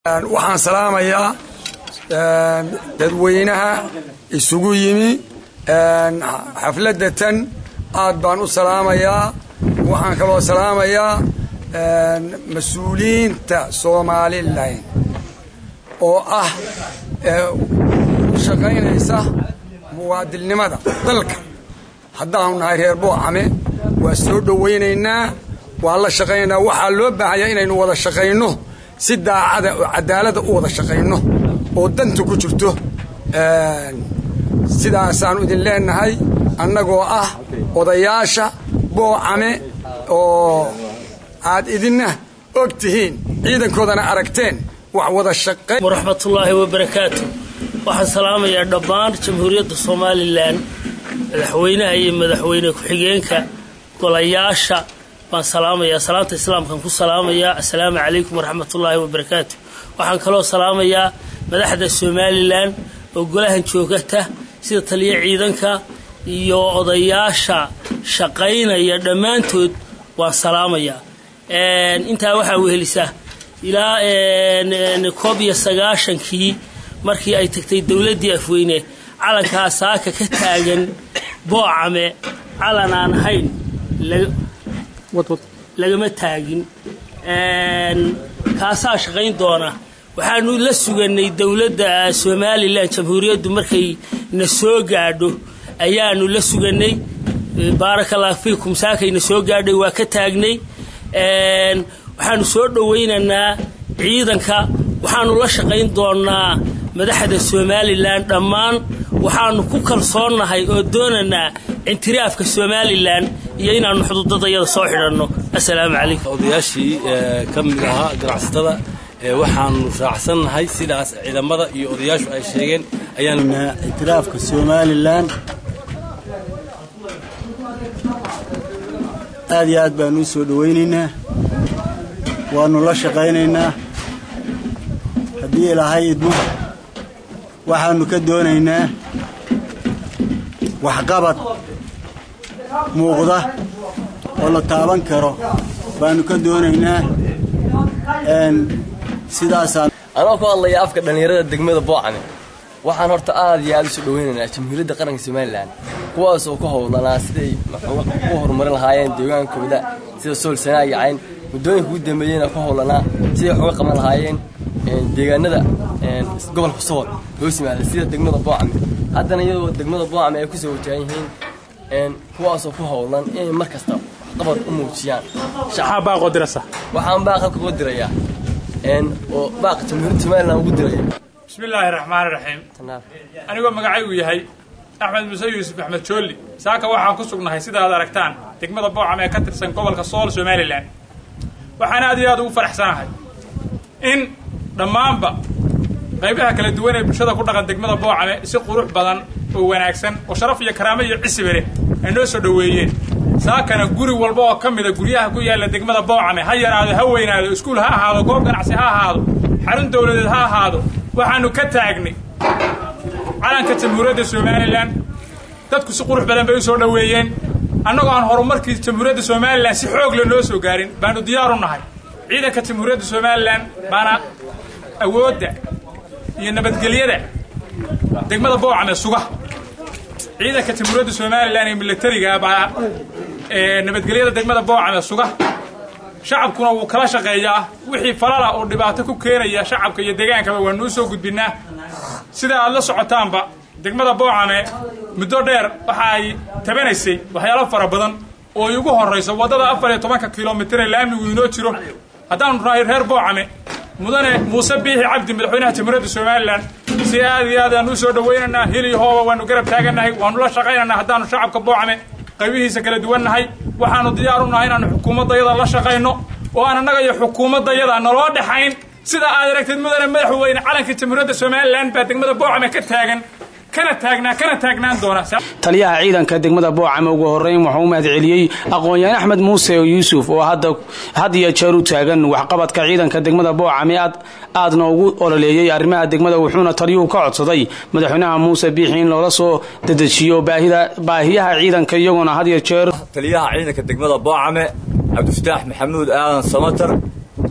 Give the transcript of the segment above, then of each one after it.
waxaan salaamayaa dadweynaha isugu yimi xafladda tan aad baan u salaamayaa waxaan kaloo salaamayaa mas-uuliyiinta somalilan oo ah shaqaynaysa muwaadilnimada dalka haddaanu nahay reer boocame waa soo dhowaynaynaa waan la shaqaynaynaa waxaa loo baahaya inaynu wada shaqayno si daacada oo cadaalada u wada shaqayno oo danta ku jirto sidaasaanu idin leenahay annagoo ah odayaasha boocame oo aad idinna og tihiin ciidankoodana aragteen wax wada shaqayn waraxmatullaahi wabarakaatu waxaan salaamayaa dhammaan jamhuuriyadda somalilan madaxweynaha iyo madaxweyne ku-xigeenka golayaasha baan salaamayaa salaanta islaamkaan ku salaamayaa assalaamu calaykum waraxmatullaahi wabarakaatu waxaan kaloo salaamayaa madaxda somalilan oo golahan joogata sida taliya ciidanka iyo odayaasha shaqaynaya dhammaantood waan salaamayaa intaa waxaa wehelisa ilaa koob iyo sagaashankii markii ay tagtay dowladdii afweyne calankaa saaka ka taagan boocame calan aan ahayn lagama taagin kaasaa shaqayn doona waxaanu la suganay dowladda somalilan jamhuuriyaddu markay na soo gaadho ayaanu la suganay baarakallahu fiikum saakayna soo gaadhay waa ka taagnay waxaanu soo dhowaynaynaa ciidanka waxaanu la shaqayn doonaa madaxda somalilan dhammaan waxaanu ku kalsoonnahay oo doonaynaa intiraafka somalilan iyo inaanu xuduudadayada soo xidhanno assalaamu calaykum odayaashii ka mid ahaa ganacsatada waxaanu raacsannahay sidaas ciidamada iyo odayaashu ay sheegeen ayaanu intiraafka somalilan aad iyo aad baanu u soo dhowaynaynaa waannu la shaqaynaynaa haddii ilaahay idmo waxaannu ka doonaynaa waxqabad muuqda oo la taaban karo baannu ka doonaynaa sidaasaan anoo ku hadlaya afka dhallinyarada degmada boocame waxaan horta aad iyo aad u soo dhowaynaynaa jamhuuriyadda qaranka somalilan kuwaas oo ku howlanaa siday u horumarin lahaayeen deegaankooda sida sool sanaa iyo cayn muddooyinka ugu dambeeyeyna ku howlanaa siday wax uga qaban lahaayeen deegaanada gobolka sool hoos yimaada sida degmada boocame haddana iyadoo degmada boocame ay kusoo wajahan yihiin kuwaasoo ku howlan inay mar kasta waxqabad u muujiyaan waxaan baaq halka uga dirayaa oo baaq jamhuuriyadda somalilan ugu diraya bismillaahi raxmaani raxiim anigoo magacaygu yahay axmed muse yuusuf axmed joolli saaka waxaan ku sugnahay sida aad aragtaan degmada boocame ee ka tirsan gobolka sool somalilan waxaan aad iyo aad ugu faraxsanahay in dhammaanba qaybaha kala duwan ee bulshada ku dhaqan degmada boocame si qurux badan oo wanaagsan oo sharaf iyo karaamo iyo cisibe leh ay noo soo dhoweeyeen saakana guri walba oo ka mida guryaha ku yaalla degmada boocame ha yaraado ha weynaado iskuul ha ahaado goob ganacsi ha ahaado xarun dawladeed ha ahaado waxaannu ka taagnay calanka jamhuuriyadda somalilan dadku si qurux badan bay u soo dhoweeyeen annagoo aan horumarkii jamhuuriyadda somalilan si xoog le noo soo gaarin baanu diyaaru nahay ciidanka jamhuuriyadda somalilan baana awoodda iyo nabadgelyada degmada boocame suga ciidanka jamhuuriyadda somalilan ee milatariga baa nabadgelyada degmada boocame suga shacabkuna wuu kala shaqeeyaa wixii falala oo dhibaato ku keenaya shacabka iyo degaankaba waanuu soo gudbinnaa sida aad la socotaanba degmada boocame muddo dheer waxa ay tabanaysay waxyaalo fara badan oo ay ugu horrayso waddada afar iyo tobanka kilomitir ee laamigu inoo jiro haddaanu nahay reer boocame mudane muuse biixi cabdi madaxweynaha jamhuuriyadda somalilan si aad iyo aad aanu u soo dhowaynaynaa hil iyo hooba waanu garab taagannahay waanu la shaqaynaynaa haddaanu shacabka boocame qaybihiisa kala duwannahay waxaanu diyaar u nahay inaanu xukuumaddayada la shaqayno oo aan annaga iyo xukuumaddayada naloo dhexayn sida aad aragtid mudane madaxweyne calanka jamhuuriyadda somalilan baa degmada boocame ka taagan kana taagnaa kana taagnaan doona taliyaha ciidanka degmada boocame ugu horreyn wuxuu u mahad celiyey aqoon-yahan axmed muuse yuusuf oo had iyo jeer u taagan waxqabadka ciidanka degmada boocame aadna ugu ololeeyey arrimaha degmada wuxuuna taliyuhu ka codsaday madaxweynaha muuse biixi in loola soo dedejiyo baahiyaha ciidanka iyagoona had iyo jeer taliyaha ciidanka degmada boocame cabdifataax maxamuud aadan samatar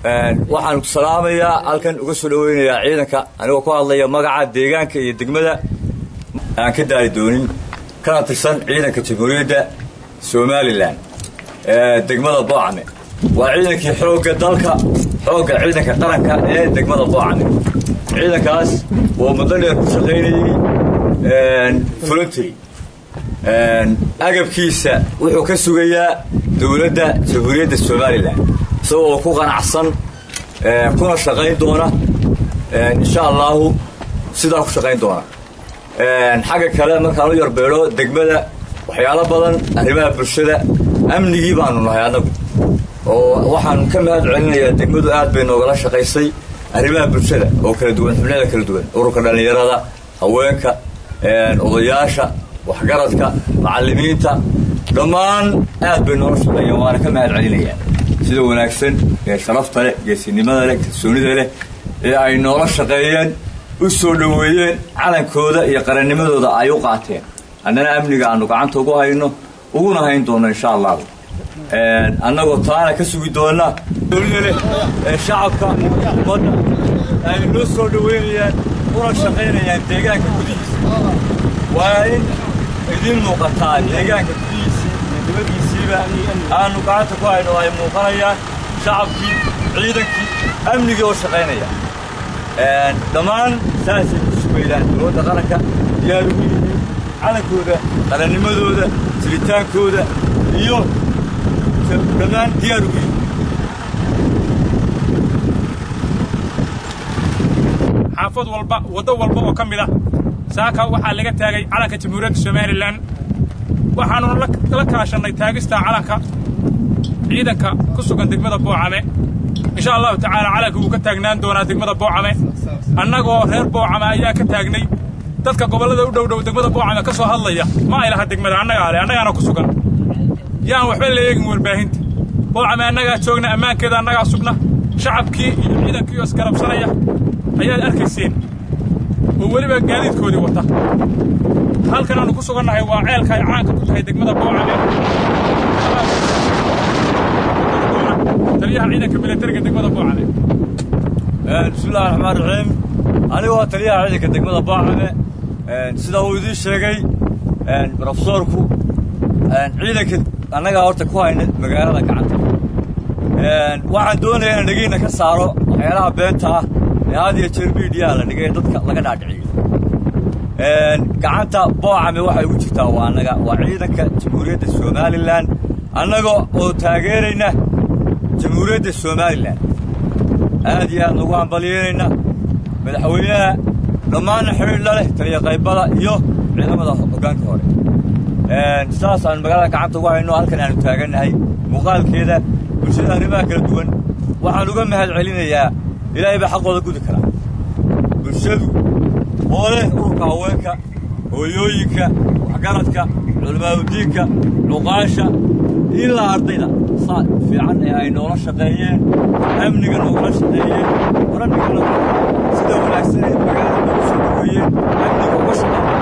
waxaan ku salaamayaa halkan uga soo dhaweynayaa ciidanka anigoo ku hadlaya magaca deegaanka iyo degmada aan ka daali doonin kana tirsan ciidanka jamhuuriyadda somalilan ee degmada boocame waa ciidankii xoogga dalka xoogga ciidanka qaranka ee degmada boocame ciidankaas oo muddo dheer ku shaqaynayey voluntary agabkiisa wuxuu ka sugayaa dowladda jamhuuriyadda somalilan isagoo ku qanacsan kuna shaqayn doona insha allahu sidaa ku shaqayn doona xagga kale markaan u yarbeedho degmada waxyaalo badan arrimaha bulshada amnigii baanu nahay annagu oo waxaan ka mahad celinayaa degmadu aad bay noogala shaqaysay arrimaha bulshada oo kala duwan xubnada kala duwan ururka dhallinyarada haweenka odayaasha waxgaradka macallimiinta dhammaan aad bay noola shaqeeyeen waana ka mahad celinayaa sida wanaagsan ee sharafta leh geesinimada leh kalsoonida leh ee ay noola shaqeeyeen u soo dhoweeyeen calankooda iyo qarannimadooda ay u qaateen annana amniga aanu gacanta ugu hayno uguna hayn doonno insha allahu annagoo taana ka sugi doonna dowlida leh ee shacabka ummadda ay noo soo dhoweynayaan una shaqaynayaan deegaanka gudihiisa waa in idiin muuqataa deegaanka gudihiisii iyo dibaddiisiiba aanu gacanta ku hayno ay muuqanayaan shacabkii ciidankii amnigii oo shaqaynaya dhammaan saasay ku sugaydaan dowladda qaranka diyaar ugu yihiin calankooda qarannimadooda jiritaankooda iyo dhammaan diyaar ugu yihiin xaafad walba waddo walba oo ka mid ah saaka waxaa laga taagay calanka jamhuuriyadda somalilan waxaannu la kaashannay taagista calanka ciidanka ku sugan degmada boocame insha allahu tacaala calanka wuu ka taagnaan doonaa degmada boocame annagoo reer boocame ayaa ka taagnay dadka gobollada u dhow dhow degmada boocame ka soo hadlaya ma ay laha degmada annagaa le annagaana ku sugan yaan waxba la eegin warbaahinta boocame annagaa joogna ammaankeeda annagaa sugna shacabkii iyo ciidankii oo isgarabsanaya ayaad arkayseen oo weliba gaadiidkoodii wata halkan aanu ku sugannahay waa ceelka ay caanka ku tahay degmada boocame taliyaha ciidanka milatariga degmada boocame bismillahi raxmaan raxiim anigoo taliyaha ciidanka degmada boocame sida uu idiin sheegay rofesoorku ciidanka annagaa horta ku hayna magaalada gacanta waxaan doonayaa inaan dhegeyna ka saaro waxyaalaha beenta ah ee had iyo jeer miidiyaha la dhigay dadka laga dhaadhiciyo gacanta boocame waxay ugu jirtaa waa annaga waa ciidanka jamhuuriyadda somalilan annaga oo taageerayna jamhuuriyadda somalilan aad iyo aad ugu hambalyeynayna madaxweynaha dhammaanna xidhiidh la leh taliya qaybada iyo ciidamada hoggaanka hore sidaas aan magaalada gacanta ugu hayno halkan aanu taagannahay muuqaalkeeda bulshada arrimaha kala duwan waxaan uga mahad celinayaa ilaahay baa xaqooda gudi karaa bulshadu oo leh ururka haweenka hooyooyinka waxgaradka culamaadudiinka cuqaasha ilaa ardayda saa fiican ee ay noola shaqeeyeen amniga noogala shaqeeyeen oranigana sida wanaagsan ay magaalada noogu soo dhaweeyeen amniga uga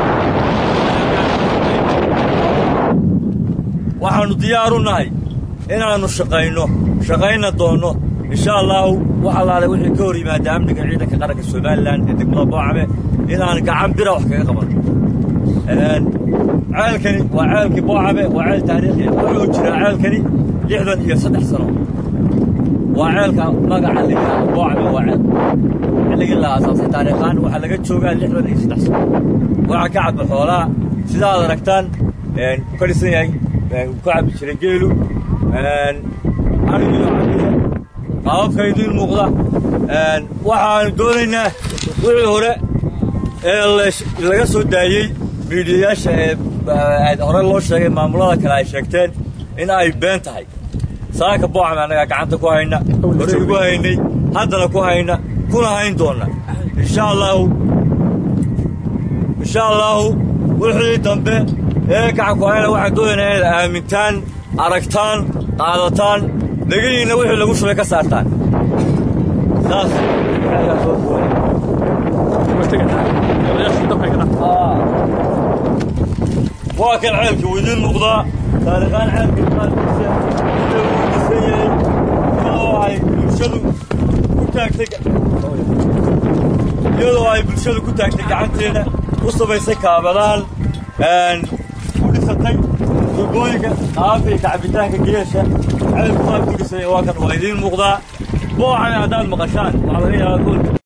shaqeeyeen waxaannu diyaar u nahay inaannu shaqayno shaqayna doonno insha allaahu wax allaale wixii ka hor yimaada amniga ciidanka qaranka somalilan ee degmada boocame inaan gacan bira wax kaga qabanno ceelkani waa ceelkii boocame waa ceel taariikhi wuxuu jiraa ceelkani lixdan iyo saddex sano waa ceelka magaca ligaa boocame waa ceel xilligii la aasaasay taariikhaan waxaa laga joogaa lixdan iyo saddex sano waxaa ka cabba xoolaha sidaad aragtaan ka dhisan yahay ka cabbi jiray geelu arigiyo cabiya qaababka idiin muuqda waxaanu doonaynaa wixii hore ee laga soo daayey miidiyayaasha ee hore loo sheegay maamulada kale ay sheegteen in ay been tahay saaka boocame annagaa gacanta ku hayna hore igu haynay haddana ku hayna kuna hayn doonna insha allaahu insha allaahu wixii dambe ee gacan ku hayna waxaan doonaynaa inaad aamintaan aragtaan qaadataan dhegihiinna wixii lagu shubay ka saartaan saas waa kan ceelka wuu idiin muuqdaa taariikhaan ceelka maalkiisa inta uu dhisan yahay iyadoo ay bulshadu ku taagtay iyadoo ay bulshadu ku taagtay gacanteeda u samaysay kaabadaal ku dhisatay tubooyinka aafiya kacabitaanka geesha ceelku qaab ku dhisay waa kan waa idiin muuqdaa boocane haddaad maqashaan waxaa laga yaabaa